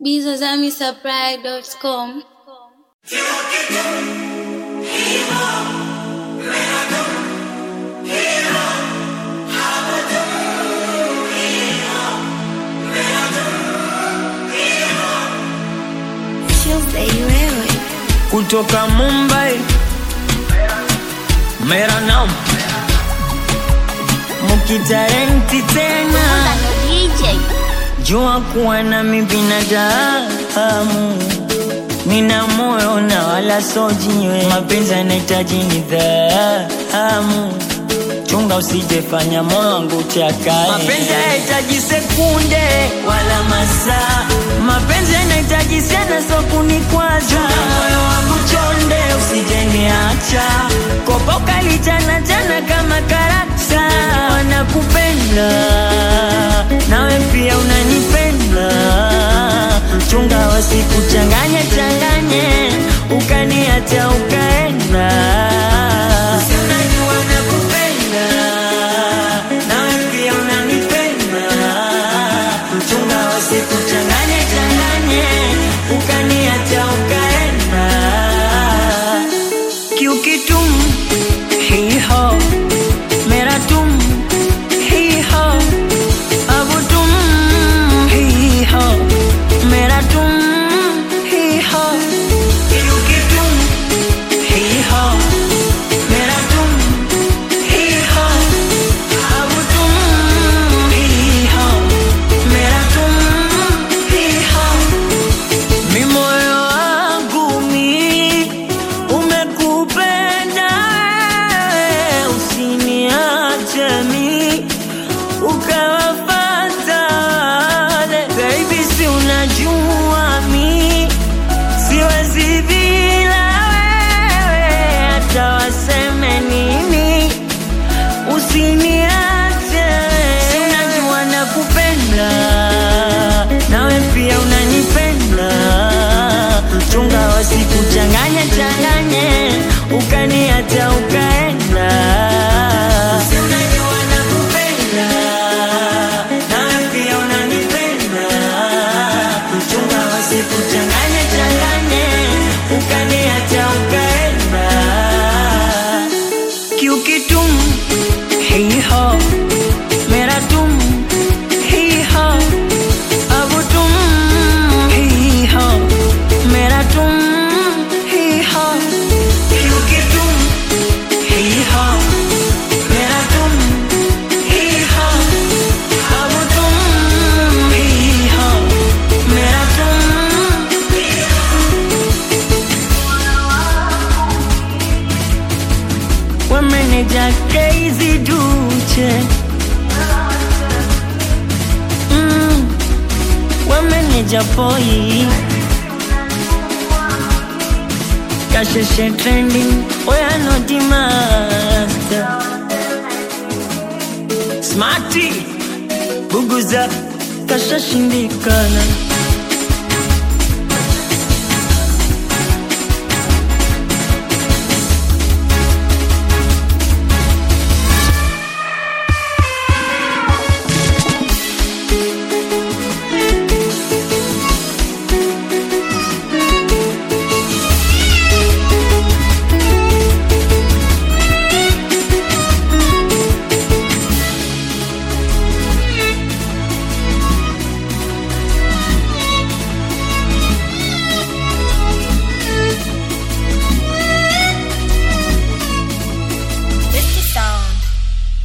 bizazamisupply.com kutoka Mumbai, mera nam mukitarenti tena, jua kuwa nami binadamu, nina moyo na wala so jiwe, mapenzi yanahitaji nidhamu chunga usijefanya moyo wangu chakae. Mapenzi hayahitaji sekunde wala masaa, mapenzi yanahitaji sana, so kunikwaza. Chunga moyo wangu chonde, usijeniacha kopa ukalichana chana kama karakta. Wanakupenda nawe pia unanipenda, chunga wasikuchanganye changanye, ukaniacha ukaenda. Si unajua nakupenda, nawe pia unanipenda, chunga wasikuchanganye changanye, ukaniacha ukaenda. क्योंकि तुम ही हो मेरा तुम ही हो अब तुम ही हो मेरा तुम ही हो क्योंकि तुम ही हो मेरा तुम ही हो अब तुम ही हो मेरा तुम ही हो mi moyo wangu mi umekupenda wewe, usiniache mi ukawafata wale. Baby, si unajua mi siwezi bila wewe, hata waseme nini usiniache. Si unajua nakupenda, nawe pia unanipenda, chunga wasikuchanganye changanye, ukaniacha ukaenda. Si unajua nakupenda, nawe pia unanipenda, chunga wasikuchanganye changanye, ukaniacha ukaenda क्योंकि तुम ही हो मेरा तुम ही हो अब तुम ही हो मेरा तुम ही हो क्योंकि तुम ही हो मेरा तुम ही हो अब तुम ही हो मेरा तुम ही wameneja Crazy Duche mm, wameneja Poi Kasheshe trending oya noti master Smarty Buguza kashashindikana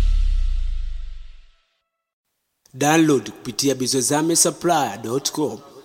download kupitia bizozame supply.com